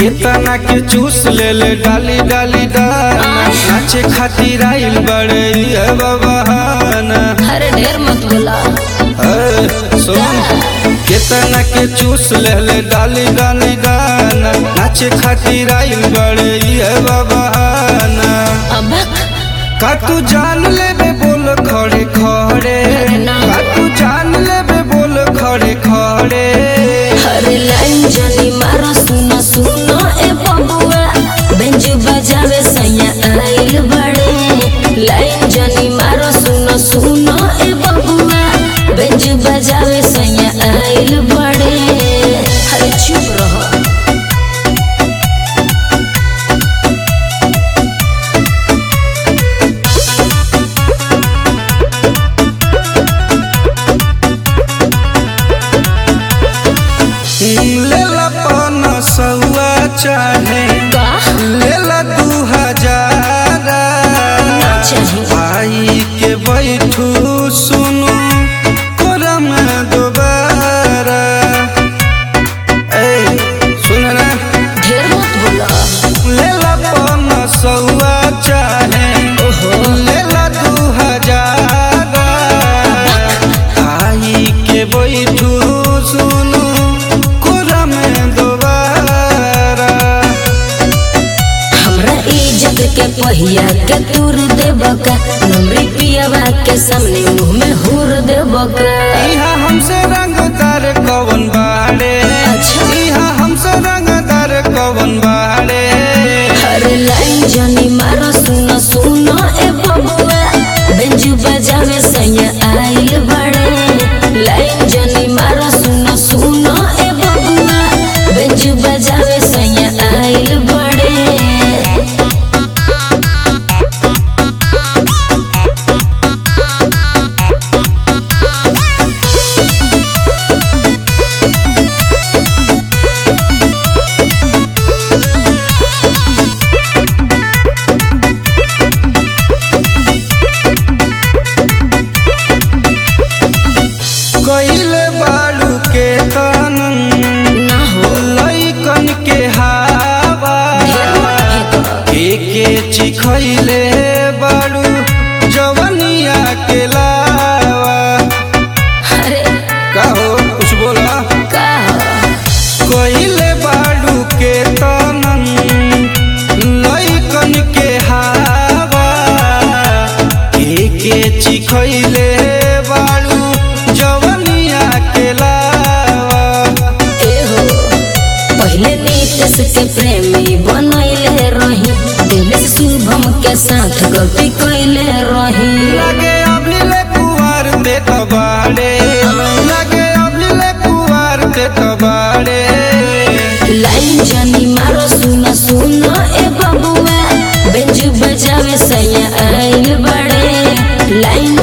केतना के चूस ले ले डाली डाली डाना नाचे खातिर आइल बड़े ये बबहाना अरे ढेर मत बोला ए, सुन केतना के चूस ले ले डाली डाली डाना नाचे खातिर आइल बड़े ये बबहाना अब का तू जान लेबे बोल खड़े खड़े ना। का तू जान लेबे बोल खड़े खड़े अरे लाइन जानी मारो सुनो सुनो ए बबुआ बेंज बजावे सैया आइल बड़े लाइन जानी मारो सुनो सुनो ए बबुआ बेंज बजावे सैया आइल बड़े अरे चुप रहो लेला पन सौआ चाहे का लेला दू हजार चाहे भाई के बैठू सुनू कोरा में दोबारा ए सुन ना ढेर मत बोला लेला पन सौआ चाहे लेला दू हजार भाई के बैठू सुनू कोरा में दोबारा हमरा इज्जत के पहिया के तूर देब का नमरी पियावा के सामने मुंह में हुर देब का इहा हमसे रंगदार कवन बाड़े अच्छा। इहा हमसे रंगदार कवन बाड़े अरे लाइन जानी मारो सुनो सुनो ए बबुआ बेंजू बजावे सैया आइल बड़े लाइन जानी मारो सुनो सुनो ए बबुआ बेंजू बजावे सैया आइल बड़े कइले बाड़ू के तनन ना हो लइकन के हावा के के चिखइले बाड़ू जवनिया के लावा अरे का हो कुछ बोला का कइले बाड़ू के तनन लइकन के हावा के के चिखइले बाड़ू जवनिया के लावा एहो पहले नीतीश के प्रेमी बनैले रही दिनेश शुभम के साथ गलती कैले रही लगे अभिले कुवार ते तबाड़े लगे अभिले कुवार ते तबाड़े लाइन जानी मारो सुनो सुनो ए बबुआ बेंजू बजावे सैया आइल बड़े लाइन